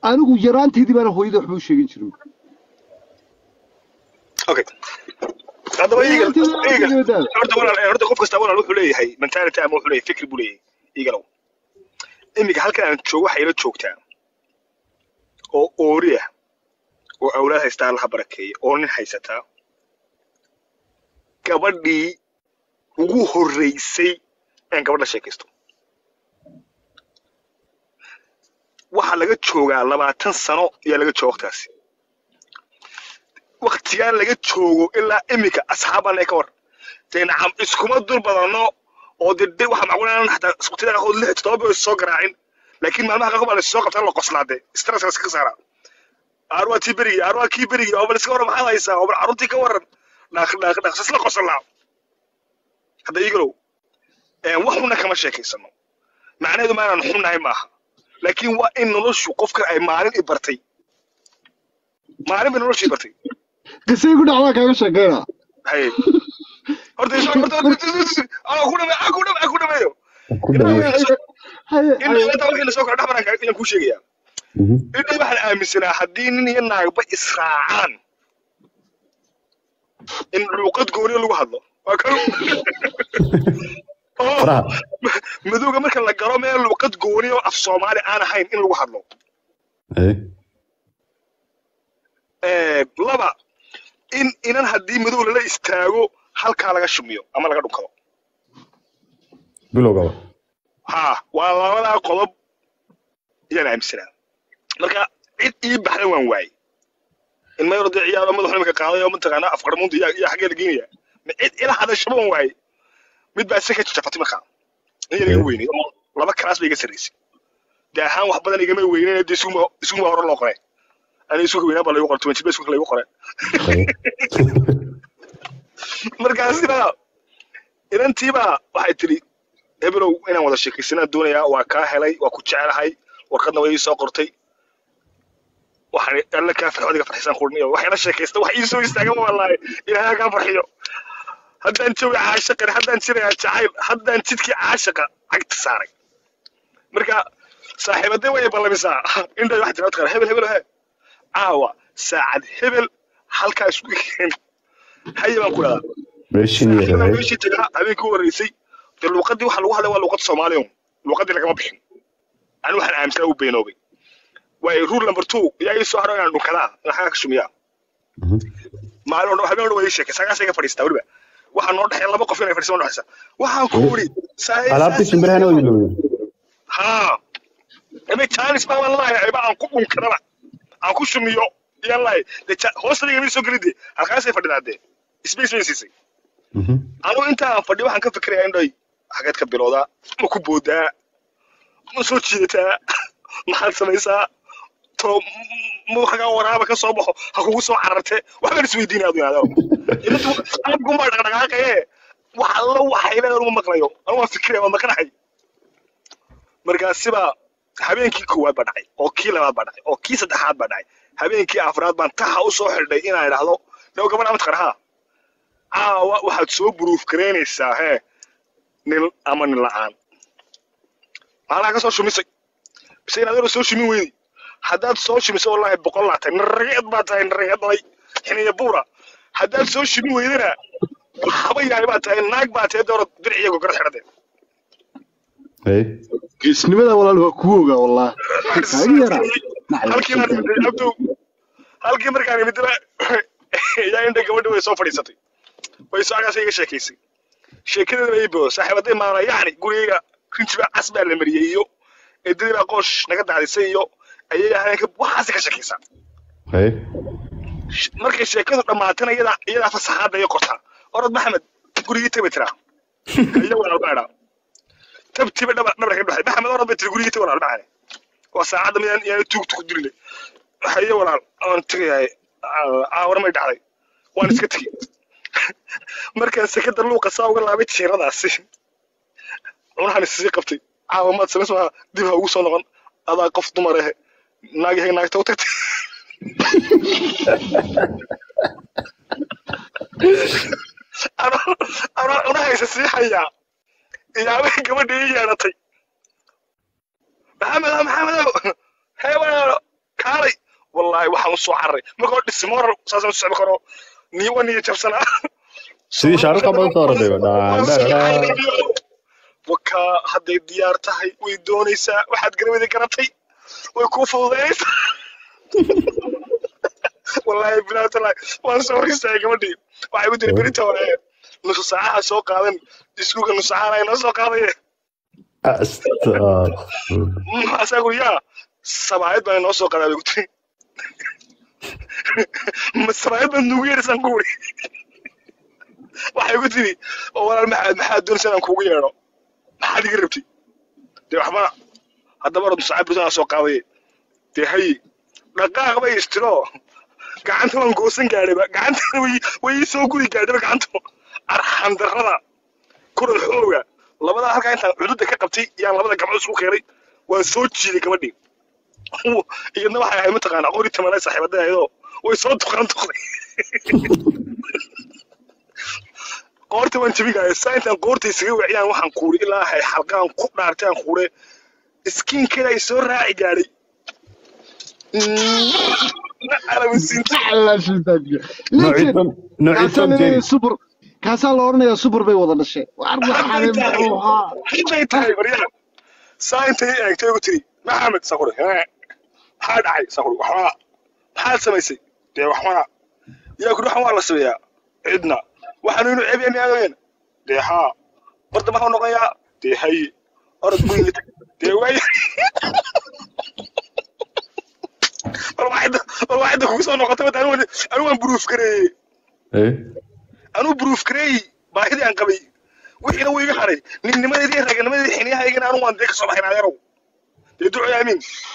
anigu yaraanteedii baana hooyada waxba u sheegin jirin okay haddaba eagle Yaraanteedii eagle waxba sheegin horta walaal horta qof kasta walaal wuxuu leeyahay mentality ama wuxuu leeyahay fikri buu leeyahay eagleow iminka halkan aan joogo waxay ila joogtaa oo oori ah oo awlaad haystaa allaha barakeeya oo nin haysataa gabadhii ugu horreysay aan gabadha sheekaysto waxaa laga joogaa labaatan sano ayaa laga jooga waqtigaasi waqtigaan laga joogo ilaa iminka asxaabana ka war dee nacam iskuma dul badano oo de de waxa macquul inaan xataa isqutida qaarkood lix toddoba bay soo garaacin laakiin maalmaha qaarkood baa lasoo qabtaa la qoslaade stress laska saara aarwaa tii berigi aarwaa kii berigi oo bal iska waran maxaad haysaa oo bal carruurtii ka waran dhaaq dhaaq dhaaq sisla qoslaa hadda igalow wax xunna kama sheekaysano macnaheedu ma inaan xunnahay maaha laakiin waa in noloshu qofka ay maalin i bartay maalin bay noloshu i bartay qisay ku dhacdaa kaaga sheekeyna haye horta horta horta horta ku dhame ku dhame ku dhameeyo ku dhameeyo haye in haye inta wixii lasoo kala dhex maran ayaan kuu sheegayaa Mhm. inay waxaan aaminsanaa haddii nin iyo naagba israacaan in luuqad gooniyo lagu hadlo waa kan oo faraha madowga marka la galo meel luuqad gooniyo af soomaali aan ahayn in lagu hadlo Haye. Eh, laba in inan haddii madow lala istaago halkaa laga shumiyo ama laga dhunkado bilowgaba ha waa labadaa qodob ayaan aaminsanaa marka cid ii baxda waan waayey in mayro dee ciyaaro madaxu imika qaaday oo mataqaanaa afqarmuunta iyo iyo xaggee la geenaya ma cid ila hadashaba waan waayey mid baa isa ka jafatay markaa in yar iga weynay oo laba kalaas bay iga sarraysay dee ahaan wax badan igama weynen dee isuguma isuguma hore loo qoray ani isuga weynaa baa laygu qoray twenty base laygu qoray Haye. markaasina inantiibaa waxay tidhi hebelow inaan wada sheekaysanaan doonayaa waa kaa helay waa ku jecelahay warqadna way ii soo qortay waxaan alla kaa farxo adiga farxisaan qurniyo waxayna sheekaysta wax ii soo istaagan wallaahi ilaahay kaa farxiyo haddaan jawi caashaqan haddaan jirayaa jacayl haddaan jidkii caashaqa cagta saaray marka saaxiibadee way ballamisaa indhay waxay tiraa taqaan hebel hebel he caawa saacad hebel halkaa isku keen haye baan ku dhadaa meeshin iyo saaxiibaa haye. meeshii tagaa habeenkii u horreysay dee luuqaddii waxa lagu hadlay waa luuqad soomaaliya luuqaddii lagama bixin ani waxaan aaminsanaa uu beenoobay waayo rule number two yaa ii soo haro inaan dhunkadaa inaan xagaa ka shumiyaa Mhm. maalin oo dhan habeen oo dhan waa ii sheekay sagaasay ka fadhiistaa weliba waxaa noo dhexeeya laba qof inay fadhiistaan noo dhexeysa waxaan ku wuri alaabtii shimbirahana way ilowdeen haa ime jaanis baa waan lahayaa iba aan ku dhunkadaba aan ku shumiyo iyaan lahay dee ja- hoostadiga mii soo gelidee halkaasay fadhidaa dee space bay siisay Mhm. anigu inta aan fadhiyo waxaan ka fikirayaa indhoy xageed ka bilowdaa ma ku boodaa ma soo jiidataa maxaad samaysaa to muu xagaa waraaba ka soo baxo ha kugu soo cararte waxbaan isweydiinaya adu inaado abgumaa dhaqdhaqaaqaye wax alla waxay leedahay uma maqlayo anu waan fikiraya waan maqanahay markaasibaa habeenkii koowaad baa dhacay oo kii labaad baa dhacay oo kii saddexaad baa dhacay habeenkii afraad baan taxa u soo xidhay inaan idhaahdo naw gabadh ama taqarhaa caawa waxaad soo buruuf garaynaysaa hee nin ama nin la'aan maalaha ka soo shumisay bise inaad yaro soo shumin weydi haddaad soo shumisay wallaahi boqol laa tahay narageed baa tahay narageed dhalay xiniya buura haddaad soo shumin weydana waxba yahay baa tahay naag baa tahay dooro dirciya gogor xidhadee Haye. geesnimada walaal waa kugu ogaa wallah kaaga yaraa halkii baan imid abdow halkii markaan imidna yaa indha gabadha way soo fadhiisatay way soo agaasay iga sheekaysay sheekadeeda bay boo saaxiibadii maana yacni gurigayga rinjiba cas baa la mariyey iyo eedadii baa qoosh naga daadisay iyo ayay habeenka waxaasi ka sheekaysaa Haye. Sh- markay sheekadu dhammaatana iyadaa iyadaa fasaxaadda iyo qortaa orod maxamed gurigii taba tiraa iyo walaal baa idhaa tabtiba dhaba dhabar ka baxay maxamed orod bay tiri gurigii taba walaal maxane waa saacadda midaan iyaan tuug tuug dilile haye walaal aan tegayahay caawar may dhacday waan iska tegey markaan sekada luuqa saa uga laabay tiiradaasi cunahan isii qabtay caawa maad samays maaha dib ha ugu soo noqon adaa qof dumar ahe naagahay naagta u tagtay anoo anoo cunahaysa sii hayaa iyaabay gabadha ii yeedhatay maxamedow maxamedow hee walaalo wallaahi waxaan usoo cararay marka hore dhismoral saasaan u socon karo niiwa niyo jabsanaa sidii shaaruqa badan soo ordhay dhaan waka hadday diyaar tahay way doonaysaa waxaad garawada garatay way kuu fududaynaysaa wallaahi bilaatalahi waan soo ristaay gabadhii waxay ku tiri berita hore nusu saacaha soo qaadan iskuulka nusu saacana ay noo soo qaadaye maxaasaa guri yaa sabaayad baa inoo soo qaadaa bay ku tiri ma sabaayad baad nugu yeedhisaan ku wuri waxay ku tiri oo walaal maxaad maxaad doonaysa inaan kuugu yeedho maxaad iga rabtay dee waxba haddaba orod nusu saacad beritaan soo qaadaye dee hay dhaqaaq bay istiro gacanta waan goosan gaadhayba gacantana way way ii soo gudi gaadhayba gacantu arxan darrada kuran xooga labadaa halkaa intaan cududda ka qabtay yaan labada gabcood isku keenay waan soo jiiday gabadhii iyadna waxay ahayd mataqaanaa qori tamanay saaxiibada ayadoo way soo duqaan duqday qoorta waan jebigaayo saa intaan qoorta isaga waciyaan waxaan kuuri ilaa hay xalqaan ku dhaartay aan kuure iskiinkeeda ay soo raaci gaadhay super kaasaa la odhanayaa super bay wada dhashay hadday tahay baryaha saa intay eegtay ugu tiri maxamed saquri maxaa dhacay saquri waxbaa maxaad samaysay dee waxbana yaa kuri waxan waa la sameeyaa cidna waxaanu inu ceebya miyaadooyeen dee haa barda maxuu noqonayaa dee haye orod guriga tag dee waay bal waxayda kugu soo noqotay bata anigu waan buruuf gareeyey anuu buruuf gareeyey baahidii aan qabay wixiina wuu iga haray ninnimadeedii iyo raganimadeedii xiniyahaygana anu waan dee ka soo baxayn adeerow dee duco aamin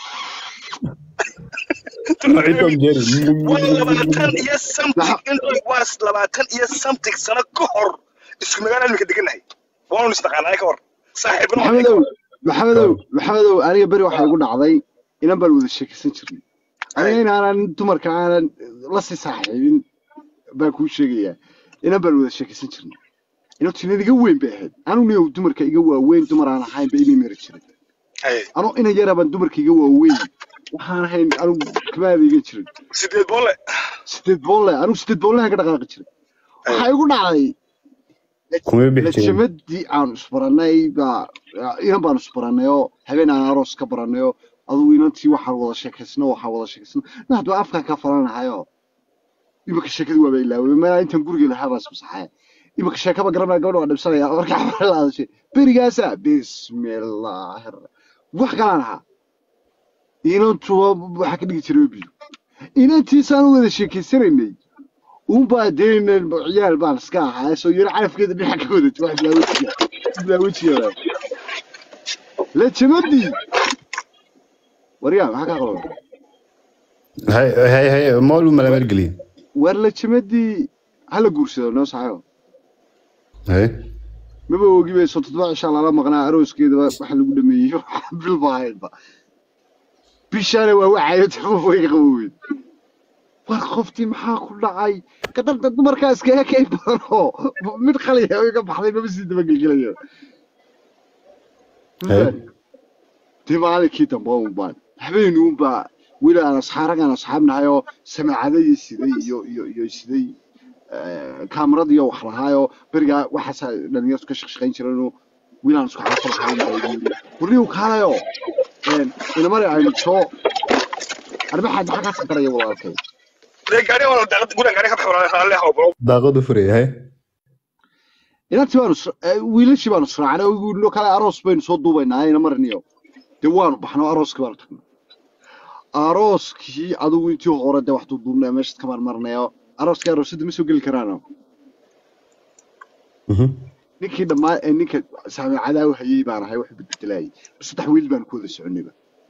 waa labaatan iyo something waa labaatan iyo something sano ka hor isku magaala imika degannahay waanu isnaqaanaa ka hor saaxiibna maxamedow maxamedow maxamedow aniga beri waxaa igu dhacday inan baan wada sheekaysan jirnay aniga inaanan dumarka aanan la sii saaxiibin baan kuu sheegayaa inan baan wada sheekaysan jirnay inantu inan iga weyn bay ahayd anuguna dumarka iga waaweyn dumar aan ahayn ba imay mari jiray anu inan yara baan dumarka iga waaweyn waxaan ahayn anugu kamaada iga jirin sideed boole sideed boole anugu sideed boolehan ka dhaqaaqi jiray waxaa igu dhacday lajamadii aan isbarannay baa inan baan isbarannay oo habeen aan aroos ka barannay oo adugu inantii waxaan wada sheekaysno waxaan wada sheekaysno na haddaba afkaa ka falanahayo imika sheekadii waaba ilaaway meelaa intaan guriga lahaa baa ismasaxaya imika sheekaba garanaya gabadha waa dhibsanaya markaa waxaa la hadashay berigaasa bismillaahi wax kalaan ahaa inantuba waxaa ka dhigi jiray biyo inantiisaan u wada sheekaysanaynay unbaa daynan ciyaal baan iska ahaa soo yaro carafkeeda dhinaca ka wadatay wax bilaawejiga bilaawejiga lajamadii waryaa maxaa kaa qalada hay hay hay mool u malamargeliye war lajamadii hala guursado noo saxayo hay maba ogi bay soo toddoba cishaa lala maqnaa arooskeedaba waxa lagu dhameeyey bil baa ahaydba bishaana waa wacayo tafo way qaboweyn war qoftii maxaa ku dhacay kadalta dumarkaa iskaga kay badan oo mid qaliya iga baxday maba sii dabagelgelaya dee maalinkii dambe unbaan habeen unbaa weli aan asxaaragaan asxaabnahay oo samaacada iyo siday iyo iyo iyo siday kaamarad iyo wax lahaayoo berigaa waxaasa dhalinyartu ka shaqshaqayn jireenoo wiil aan isku xaafad ahayn warniyu kaalayo inamari aynu soo arbaxaad maxaa kaa sakaraya walaalkay daaqadu furay hay inantii baanu wiilashii baanu israacnay oo kale aroos baynu soo duubaynaa ayna mariniyo dee waanu baxno arooskii baanu tagnay arooskii adigu intii hore dee wax duuduubnay meeshaad ka marmarnayo arooskii aroosyada ma soo geli karaano ninkii dhammaan ee ninka saamicadaau hayey baan ahay wax bedbedelayay saddex wiil baan ku wada soconayba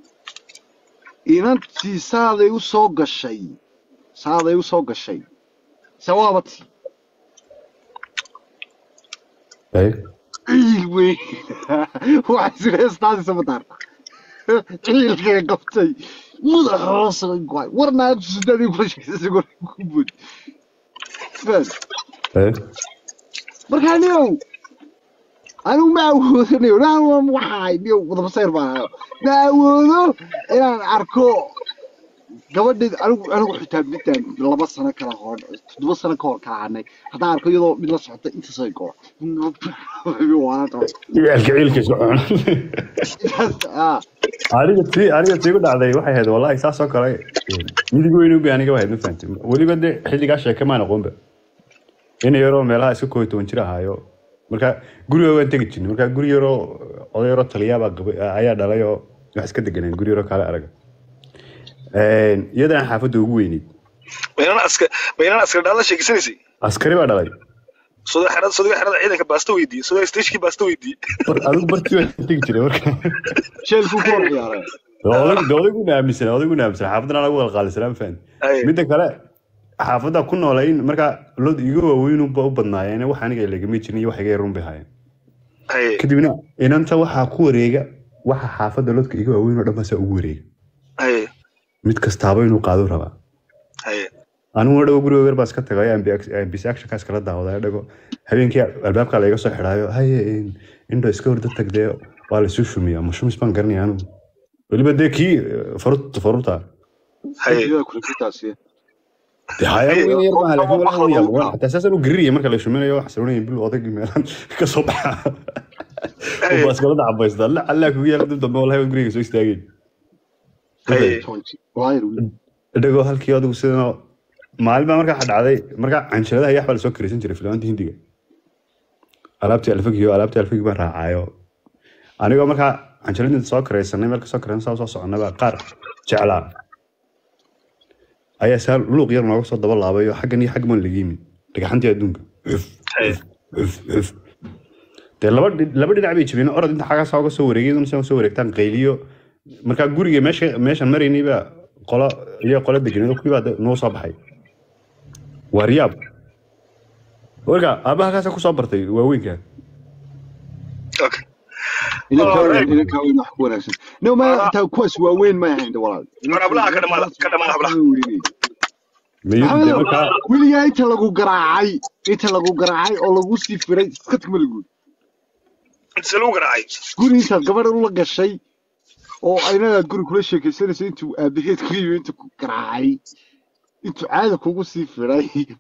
inantii saaday u soo gashay saaday u soo gashay sawaabati ciil weyn waxay heestaasi samataarta ciilkay qabtay madax hoos goay warnaa sidadii kula sheegsay ku bood markaa niyow anigu ma awoodanayo naan waxahay niyow wadabasayr baan ahayo ma awoodo inaan arko gabadheed anigu anigu xitaa midaan laba sano kala hor toddoba sano ka hor kala hadnay haddaan arko iyadoo mid la socota intaasay goor ciyaalka ciilka isku cuna aniga tii aniga tii ku dhacday waxay ahayd wallahi saas oo kale midig weyn ubi aniga wahayd ma fahanti weliba de xilligaa sheeke maan aqoonba ina yaroo meelaha iska kooy toban jir ahaayo marka guriga waan tegi jirnay marka guri yaroo oday yaroo taliyaabaa gabay ayaa dhalay oo wax iska deganeen guri yaroo kaale araga iyadana xaafadda ugu weyneyd maynaan askar maynaan askar dhaala sheegisanaysay askari baa dhalay sodoo xerada sodoo xerada ciidanka baasta weydiiye sodoo stagekii baasta weydiiye War adigu bartii waan tegi jiray marka sheelkuu ku hor ciyaaray de odayguna aaminsan odayguna aaminsan xaafadana lagu qalqaalisanaa ma fahanti Ay. midda kale xaafadda ku noola in markaa lod iga waaweyn u badnaayeen wax aniga lagama jirin iyo wax iga yarun bay haayeen haye kadibna inanta waxaa ku wareega waxa xaafadda lodka iga waaweyn oo dhan baasaa ugu wareega haye mid kastaaba inuu qaado rabaa haye aniguna dhago guriga weer baa iska tagay ambis actionkaas kala daawaday dhago habeenkii albaabka layga soo xidhaayo haye in- indho iska horda tagdee waa la isu shumiyaa ma shumis baan garanaya anigu weliba dee kii farut faruta haye kulitaasi dee haya weyn yar maaha laakiin walaa waan yaab waan xataa saasaan u gariraya marka la shuminayo wax saroonaya bil odaygii meelaan ka soo baxa haye baa iskala dacbaysta alla allaa kugu yaala dib dambe wallahi waan guriga soo istaageen haye dhago halkii adigu sidana maalin baa markaa dhacday markaa canjiladaha yax baa lasoo karaysan jiray filaanta hindiga alaabtii alfagiyo alaabtii alfagi baan raacaayo anigoo markaa canjiladii soo karaysanay meel kasoo karaysan saa soo soconaba qaar jeclaa ayaa saa luuq yar nooga soo daba laabayo xaggan iyo xaggan baan laga yimi dhagaxantii adduunka xuf haye xuf xuf dee laba dhi- laba dhinac bay jabeen orod inta xagaa saa uga soo wareegay iduna saa soo wareegtaan qayliyo markaa guriga meesha meeshan maraynay baa qolo iyo qolo deganeed kuwii baa de- noo soo baxay waa riyaab warka aabbaha kaasaa kusoo bartay waaweynka okay inankaa weyn wax ku wanaagsan no ma intaa kuwaas waaweyn ma ahayn walaal War hablaha ka dhamaada ka dhamaada hablaha mayuu dee markaa weligaa inta lagu garaacay inta lagu garaacay oo lagu sii firay iska tagma laguud inta lagu garaacay guri intaad gabadha ula gashay oo aynagaad guri kula sheekaysanayso intuu aabaheed ku yimi intuu ku garaacay intuu caada kugu sii firay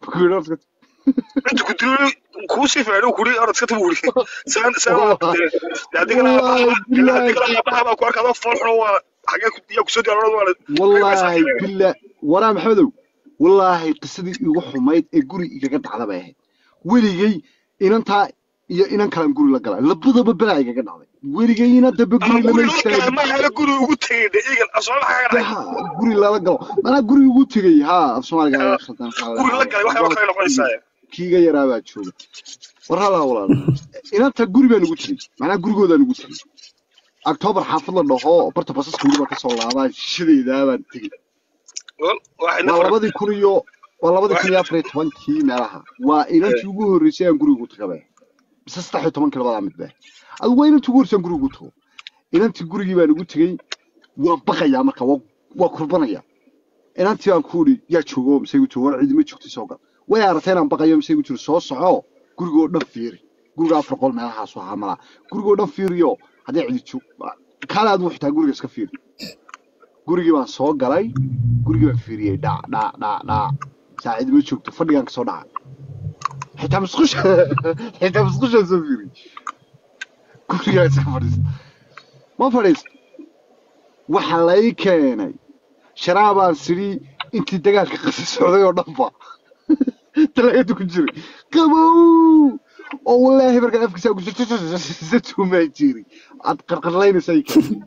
inta ku duuli kuu sii fiicnay kuri orod iska tabi wuri saan saan adigana adigana aabaha baa ku arkaa adoo fool xuno waa xagee ku yaa kusoo diyaar orod waa wallaahi bila waraa maxamedow wallaahi qisadii igu xumayd ee guri igaga dhacda bay ahayd weligay inantaa iyo inan kalan guri la galay labadaba belaa igaga dhacday weligay inan dambe ama guri lama guri la galay istaagin ma hele guri ugu tegay de igan asoo maxaa ka dhacay Ha, guri lala galo manaa guri ugu tegay ha af soomaaliga ayaa khaldan guri la galay waxay kale noqonaysaa kiiga yaraa baa jooga war halaa walaal inanta guri baan ugu tegey macnaa gurigoodaan ugu tegey octoobar xaafad la dhaho barta basaska weli baa kasoo laabaa shishadeedaa baan tegey waxayna waa labadii kun iyo waa labadii kun iyo afar iyo tobankii meelaha waa inantii ugu horreysay aan guriga ugu tagaba mise saddex iyo tobankii labadaa mid baa adigu waa inantii ugu horreysay aan guriga ugu tago inantii gurigii baan ugu tegey waan baqayaa marka waa waa kurbanaya inantii baan ku idhi yaa joogo mise igu joogo war ciidima joogtay soo gal way aragtay inaan baqayo mise igu jiro soo soco gurigoo dhan fiiri guriga afar qol meelahaasu ahaa malaa gurigoo dhan fiiriyo haddii cidi joog kaale adigu xitaa guriga iska fiiri gurigii baan soo galay gurigii baan fiiriyey dhac dhac dhac dhac saacid ma joogto fadhigaan kasoo dhacay xitaa musqusha xitaa musqushaan soo fiiriyey gurigaan iska fadhiista ma fadhiista waxa lay keenay sharaabaan sidhi intii dagaalka qasi socday oo dhanba talaagada ku jiray qabow oo wallaahi markaan afkiisa ku tuumaa jiri aad qarqarlaynaysa ay keenay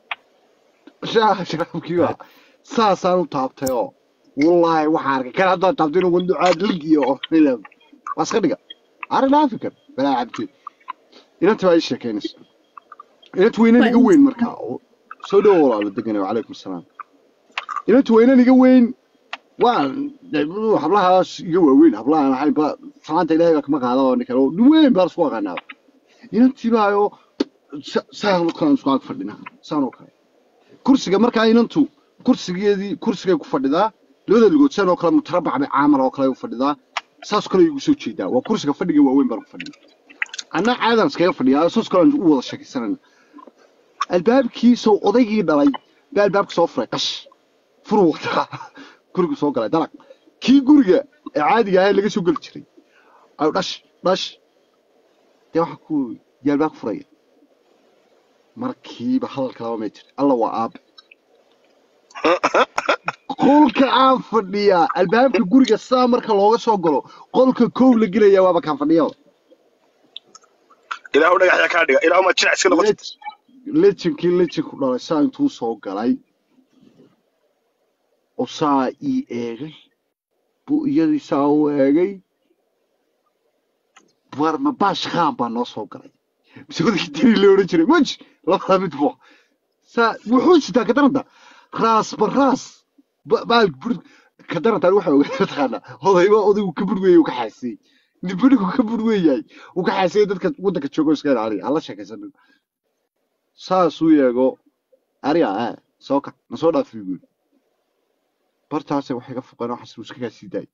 shaah sharaabkii baa saasaan u taabtay oo wallaahi waxaan arkay kan haddaan taabtay inuu wanducaad lig iyo ornilab waa iska dhiga arrin african balaa cabdi inanta baa ii sheekeynaysa inanta weynan iga weyn markaa oo soo dhowo walaalo deganayo calaykum asalaam inanta weynan iga weyn waa hablahaas iga waaweyn hablahaan ahayn ba salaanta ilaahay baa kama qaada oo ninkan oo nin weyn baa isku aqaanaa inantii baayo saan oo kale aan isku ag fadhina saan oo kale kursiga markaa inantu kursigeedii kursigay ku fadhidaa labada lugood saan oo kale mutarabac bay caamal oo kale u fadhidaa saas kale igu soo jeedaa waa kursiga fadhiga waaweyn baan ku fadhiya anna caadan iskaga fadhiyaa saas kale aan u wada sheekaysanayna albaabkii soo odaygii dhalay baa albaabka soo furay qash furu waqtaa gurigu soo galay dalag kii guriga ee caadiga ahaa ee laga soo geli jiray ayuu dhash dhash dee waxa ku yaalbaa ku furaya markiiba hadalka laba meetir alla waa aabe qolka aan fadhiyaa albaabka guriga saa marka looga soo galo qolka kow la gelaya waaba kaan fadhiya ilaahu dhagaxyaa kaa dhiga ilaahu ma jinac iska noqotid lejinkii lejinku dhalay saa intuu soo galay oo saa ii eegay buu iyadii saa u eegay warma baash khaan baa noo soo galay mise wadakii diri la odhan jiray maj labada mid bu saa wuxuu sitaa ka daranta raas ba raas ba- baal bur ka darantaan waxa ogaa mataqaanaa odayba odaygu ka burweeyey uu ka xaasiyey nibadhigu ka burweeyahay uu ka xaasiyey dadka waddanka joogo iska ilaaliya hala sheekaysanin saasuu yeego ariga ah soo kac na soo dhaafi guul bartaase waxay ka foqeen waxaas uu iskagaa sii daayay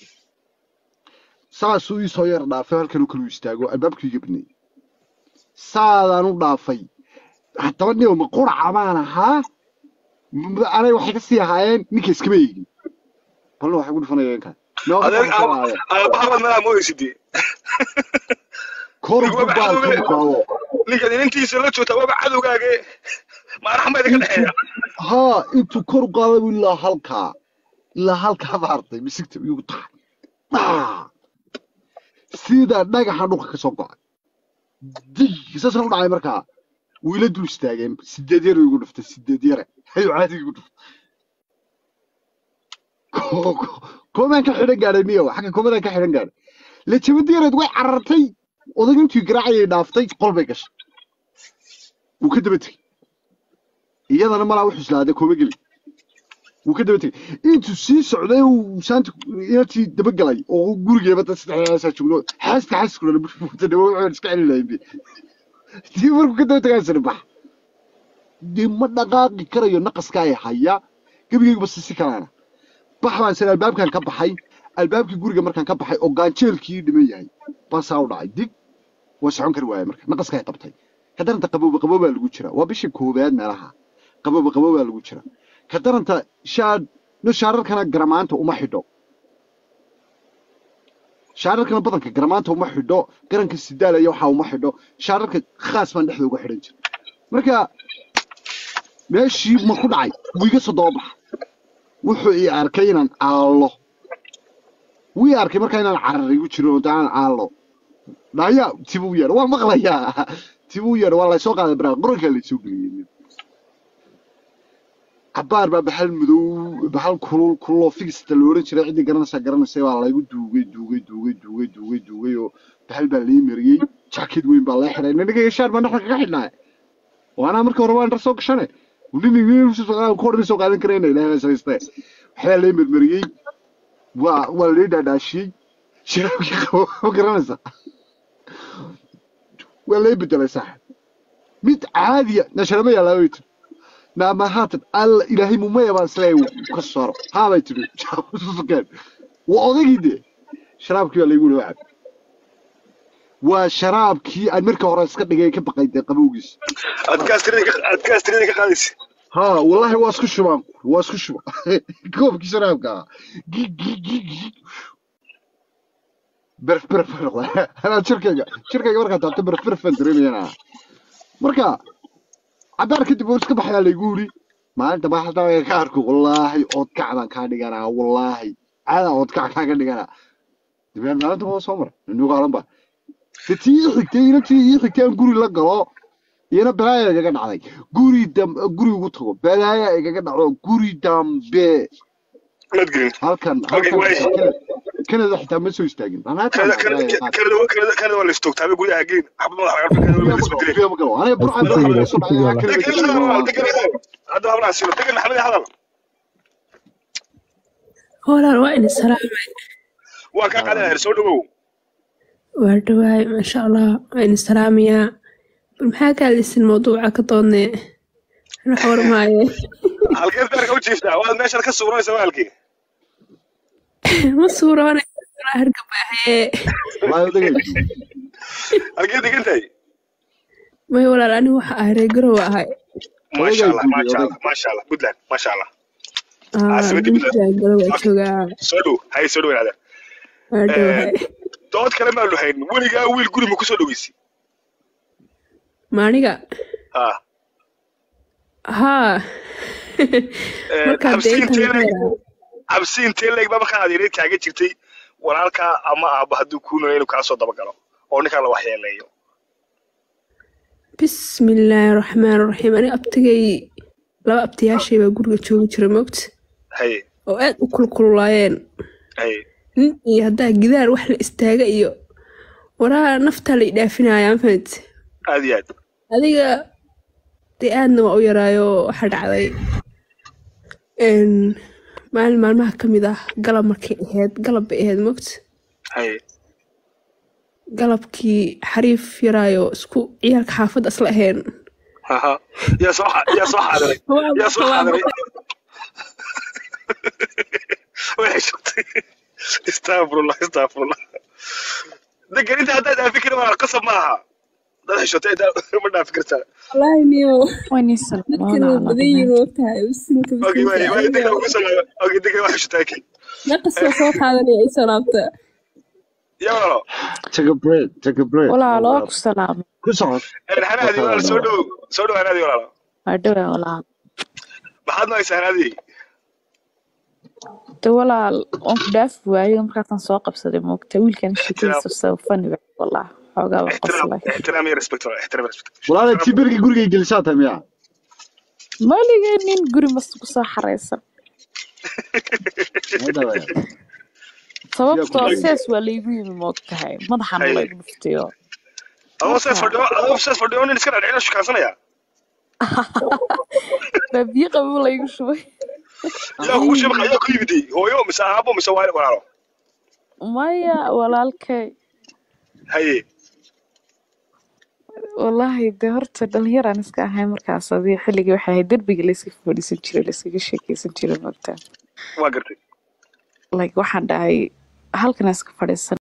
saasuu ii soo yar dhaafay halkan uu kalu istaago albaabkii iga binay saadaan u dhaafay haddaba nin ma quraca baan ahaa M- anay waxay ka sii ahaayeen ninka iskama eegin balna waxay ku dhufanayeen kan adeer aabaha meelaa mooysidii kor ku baal ka muqaado ninkan inantiisa la joogta waaba cadowgaage maaraxma idinka dhexeeya haa intuu kor u qaaday buu ilaa halkaa ilaa halkaa maartay misigta igu taxay dhaa sida dhagaxa dhulka ka soo go'ay dig saasna u dhacay markaa wiila dul istaageen sideed yar igu dhuftay sideed yare ayuu caadi igu dhuftay Ko- ko- koomaan ka xidhan gaadhay niyo xagga koomadaan ka xidhan gaadhay lejabadii yareed way carartay odayga intuu garaacayay dhaaftay qol bay gashay wuu ka daba tegey iyadana malaa wuxuu islaaday kooma geli wuu ka daba tegey intuu sii socday uu saanta inantii daba galay oo gurigeeba dad saddexdaasaa joogno xaaska xaaska dhana buuta dhawo wuxuu iska celi lahayn dii markuu ka daba tegaa sani bax dee ma dhaqaaqi karayo naqaska ay haya gebigeyguba sisi kalaana bax baan sani albaabkan ka baxay albaabkii guriga markaan ka baxay oo gaanjeelkii dhiman yahay baasaa u dhacay dig waa socon kari waaya marka naqaska ay qabtay ka daranta qabooba qaboobaa lagu jira waa bishii koowaad meelaha qabooba qaboobaa lagu jira ka daranta shaad no shaararkana garamaanta uma xidho shaararkana badanka garamaanta uma xidho garanka sidaalaya waxaa uma xidho shaararka khaas baan dhexda uga xidhan jira marka meeshii ma ku dhacay wuu iga soo daba baxa wuxuu ii arkay inaan aallo wuu ii arkay markaa inaan carar igu jiro oo daan aallo dhaya tibuu yeedha waa maqlayaa tibuu yeedha waa laysoo qaaday baraa qorankaa laysoo geliyey cabaar baa bahal madow bahal kulul kulul oo figista la oran jiray ciddii garanaysaa garanaysay baa laygu duugay duugay duugay duugay duugay duugay oo bahal baa lii mariyey jaakid weyn baa lee xidhay ninaga yeshaar baa dhexda kaga xidhnaa waana markii hore waan dhar soo gashanay nini soo qaadan karayna ilaahay baa samaystay waxbaa lee marmariyey waa waa lee dhaadhaashiyey shiraabkii qabo ma garanaysaa waa lee bedelay saaxib mid caadiya nasharama yaalaa way tiri naama haatan alla ilaahay mumaya baan isleeyahay ka saaro haabay tiri sukeen waa odaygii dee sharaabkii baa laygu leeyahay cab waa sharaabkii aan markii hore iska dhigay ka baqay dee qabowgiisa adkaas tirada ka qaadaysa ها والله واسكو شباب واسكو شباب كوب كي شراب كا جي جي جي جي برف برف انا شركه شركه مركا تاعت برف برف دريمي انا مركا عبار كنت بقول اسكو بحيا لي يقولي ما انت ما حدا كاركو والله اود كعبان كا دغانا والله عادا اود كع كا دغانا دبيان ما انت هو سمر انو قالن با تي xigtay intii xigtay guri la galo iyana balaaya igaga dhacday guri dam guri ugu tago balaaya igaga dhaco guri dambe madgelin halkan Okay, halkan way. kanada xitaa ma soo istaagin Banaanka ma balaaya kanada waa la istoogtaabay guryaha geen xabad madaxa laga kanada waa la isku dilay qaad. Aniga burcad Isku burcad isku soo dhacay, isku kanada degan waa- degan hadda habnaa silo degan maxamed hadal walaal waa in salaamay waa kaa qadanaya soo dhawow waa dhawaay maasha allah waa in salaamayaa bal maxaa ka hadlaysin mawduuca ka doodne wax warmaaye halkeed beerka u jiiftaa waad meeshan ka suuranaysa waalkii ma suuroonay hargabaaxee Wallahi odagay. halkeed degantahay may walaal anigu waxa ahay reer garow ahay maasha allah maasha allah maasha allah puntland maasha allah Ah, caasimadda puntland puntland galo waa joogaa soo dhow hay soo dhowaada waa dhowahay dood kale maanu hayn weligaa wiil guri ma kusoo dhaweysay maaniga ah haa markaa dee cabsi intee intaan leeg yaraa cabsi intee leeg baa markaa aad yareed kaaga jirtay walaalkaa ama aabba hadduu kuu noolay inuu kaa soo dabagalo oo ninkaa la waxyeeleeyo bismillaahi raxmaan raxiim ani abtigay laba abtiyaashay baa guriga joogi jira moogta haye oo aad u kulkululaayeen haye nin iyo haddaa gidaar wax la istaaga iyo waraa naftaa la idhaafinaya mafahant aad iyo aad adiga dee aadna waa u yaraayo waxaa dhacday een, maalin maalmaha ka mid ah galab markay ahayd galab bay ahayd moogta haye galabkii xariif yaraayo isku ciyaalka xaafadda isla ahayn haha yaa soo xa- yaa soo xaadiray Waa- yaa soo waa xaadiray waxay shugtay istaafurullah istaafurullah degan inta haddaad dhaafi karin waa qasab ma aha dad xishotay intaa ma dhaafi kartaa wallaahi niyo Wani dadkan waa badan yihiin wogtahay bisinka ogi waay waay degan bisinka ugu soo laaba ogi degan waa xishotaa kii naqasoo soo qaadanaya ay soo laabta yaa walaalo take a break take a break walaalo waa ku salaamay ku socod hanaadi walaal soo dhow soo dhow hanaadi walaalo waa dhowaa walaal maxaad noaysaa hanaadi de walaal waan ku dhaafi waayey markaasaan soo qabsaday moogta wiilkan sheekadiisa soo fani ba wallah xoogaa waa ixtiraam qoslay ixtiraam iyo respect walaal ixtiraam iyo respect walaala tii berigii gurigay gelisaa tahay miya maligee nin guri mas ku soo xareysan Hadaba. sababtoo Yaa ku sees waa laygu yimi moogtahay madaxana Haye. laygu dhuftayo adoo sees fadhiyo adoo sees fadhiyo nin iska dhadhicina shukaansanaya baa biyo qabow laygu shubay yaa kugu shabaq ayaa ku yimiday hooyo mise aabo mise waali walaalo maya walaalkay haye wallaahi de horta dhalinyaraan iska ahay markaas adii xilligii waxay ahayd derbiga layska fadhiisan jiray layskaga sheekeysan jiray moogtaa waa gartay like waxaan dhahay halkan iska fadhiisan